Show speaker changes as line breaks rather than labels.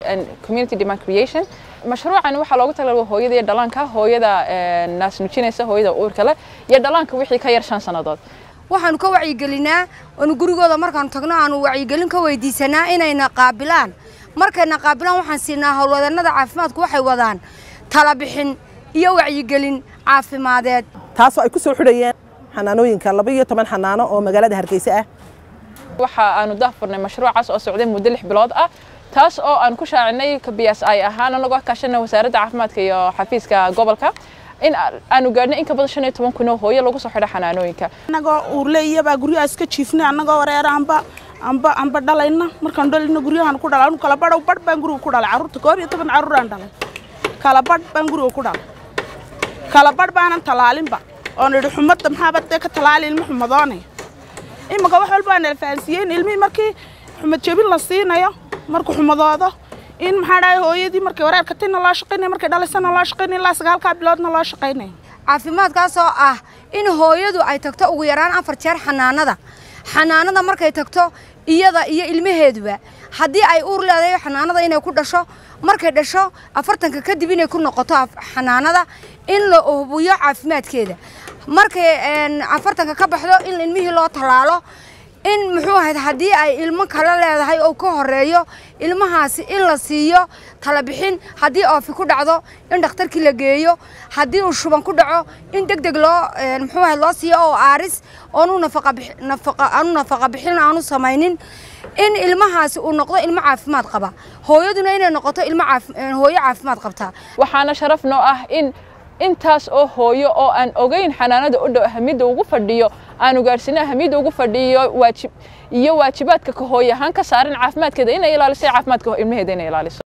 community demand creation mashruucan waxaa loogu talagalay hooyada iyo dhallaanka hooyada naas nujinaysa hooyada uurka leh iyo dhallaanka wixii ka yar shan sannadood
waxaanu ka wacyigelinaa oonu gurigooda markaanu tagno aanu wacyigelin ka weydiisanaa inayna qaabilaan markayna qaabilaan waxaan siinaa howlwadannada caafimaadku waxay wadaan talabixin iyo wacyigelin caafimadeed
taasoo ay ku soo xidhayeen xanaanooyinka laba iyo toban xanaano oo magaalada hargeysa ah
waxa aanu daahfurnay mashruucaas oo socday muddo lix bilood ah taas oo aan ku shaacinay kabiyaas ay ahaan anagoo kaashana wasaaradda caafimaadka iyo xafiiska gobolka in aanu gaadhnay in ka badan shan iyo toban kun oo hooyo lagu soo xidho xanaanooyinka
annagoo uurle iyabaa guryaha iska jiifnay annagoo wareera amba amba amba dhalayna markaan dhalayna guryahan ku dhalay anu kala badhow badh baan guriga ku dhalay carruurta koob iyo toban carruuraan dhalay kala badh baan guriga ku dhalay kala badh baanan talaalinba oon idhi xumadda maxaaba dee ka talaali ilmo xumadoonay iminka wax walba aan alfahansiiyey in ilmihii markii xumad jebin la siinayo markuu xumadoodo in maxaa dhahay hooyadii markay wareerka tina loo shaqaynaya markay dhalaysana loo shaqaynaya ilaa sagaalkaa biloodna loo shaqaynaya
caafimaadkaasoo ah in hooyadu ay tagto ugu yaraan afar jeer xanaanada xanaanada markay tagto iyada iyo ilmaheeduba haddii ay uur leedahay xanaanada inay ku dhasho markay dhasho afartanka kadib inay ku noqoto xanaanada in la hubiyo caafimaadkeeda markay afartanka ka baxdo in ilmihii loo tallaalo in muxuu ahayd haddii ay ilmo kale leedahay oo ka horeeyo ilmahaasi in la siiyo talabixin haddii oofi ku dhacdo in dhakhtarkii la geeyo haddii uu shuban ku dhaco in deg deg loo muxuu ahayd loo siiyo oo aaris oonu nafaqaanu nafaqa bixin aanu samaynin in ilmahaasi uu noqdo ilmo caafimaad qaba hooyaduna inay noqoto ilmo hooyo caafimaad qabta
waxaana sharaf noo ah in intaas oo hooyo oo aan ogeyn xanaanada u dhow ahamiyadda ugu fadhiyo aanu gaadhsiina ahamiyadda ugu fadhiyo waajib iyo waajibaadka ka hooyo ahaan ka saaran caafimaadkeeda inay ilaaliso caafimaadka ilmaheeda inay ilaaliso